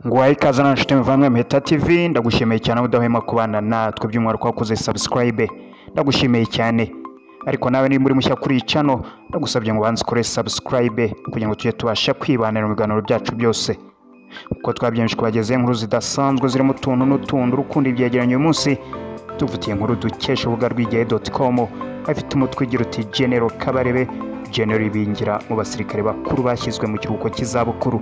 waha ikaze na nshuti muvandimwe Mpeta TV ndagushimiye cyane aho udahwema kubana natwe by'umwihariko wakoze subscribe ndagushimiye cyane ariko nawe niba uri mushya kuri iyi cano ndagusabye ngo ubanze ukore subscribe kugira ngo tujye tubasha kwibanira mu biganiro byacu byose kuko twabyemeje kubagezaho inkuru zidasanzwe zirimo utuntu n'utuntu urukundo ibyegeranye uyu munsi dufitiye inkuru dukesha urubuga rw'igihe doti komu afite umutwe ugira uti genero kabarebe genero ibingira mu basirikare bakuru bashyizwe mu kiruhuko cy'izabukuru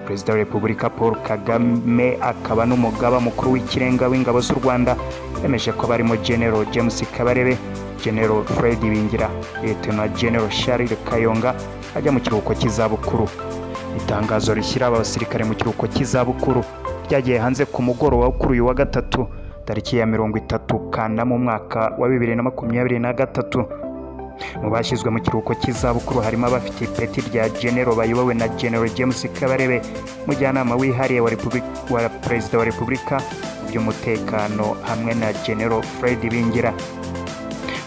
perezida wa repubulika paul kagame akaba n'umugaba mukuru w'ikirenga w'ingabo z'u rwanda yemeje ko barimo genero james kabarebe genero fred bingira liyetona genero charles kayonga ajya mu kiruhuko cy'izabukuru itangazo rishyira aba basirikare mu kiruhuko cy'izabukuru ryagiye hanze ku mugoroba wo kuri uyu wa gatatu tariki ya mirongo itatu kanda mu mwaka wa bibiri na makumyabiri na gatatu mu bashyizwe mu kiruhuko cy'izabukuru harimo abafite ipeti rya genero bayobowe na genero james kabarebe mujyanama wihariye wa Repubulika- wa perezida wa repubulika mu by'umutekano hamwe na genero fred bingira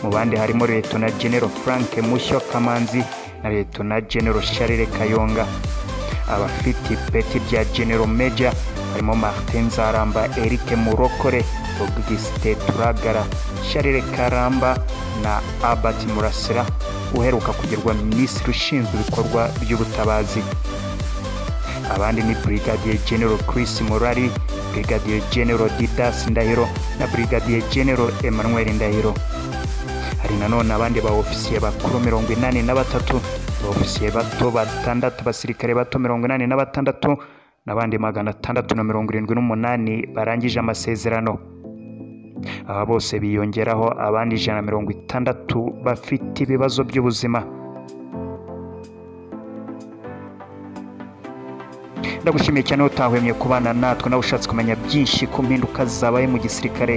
mu bandi harimo liyetona genero frank mushyo kamanzi na liyetona genero charles kayonga abafite ipeti rya genero meja harimo martin zaramba eric murokore augustin turagara charles karamba na albert murasira uheruka kugirwa minisitiri ushinzwe ibikorwa by'ubutabazi abandi ni brigadier general chris murari brigadier general didas ndahiro na brigadier general emmanuel ndahiro hari nanone abandi ba ofisiye bakuru mirongo inani na batatu ba ofisiye bato batandatu basirikare bato mirongo inani na batandatu n'abandi magana atandatu na mirongo irindwi n'umunani barangije amasezerano aba bose biyongeraho abandi ijana na mirongo itandatu bafite ibibazo by'ubuzima ndagushimiye cyane aho utahwemye kubana natwe nawe ushatse kumenya byinshi ku mpinduka zabaye mu gisirikare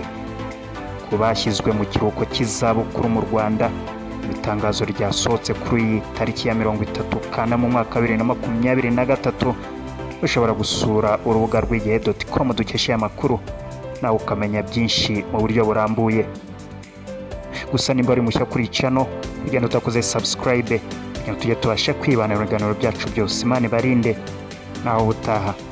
ku bashyizwe mu kiruhuko cy'izabukuru mu rwanda mu itangazo ryasohotse kuri iyi tariki ya mirongo itatu kana mu mwaka wa bibiri na makumyabiri na gatatu ushobora gusura urubuga rw'igihe doti komu dukesha aya makuru nawe ukamenya byinshi mu buryo burambuye gusa nimba uri mushya kuri iyi cano ugenda utakoze subscribe kugira ngo tujye tubashe kwibanira ibiganiro byacu byose imana ibarinde nawe utaha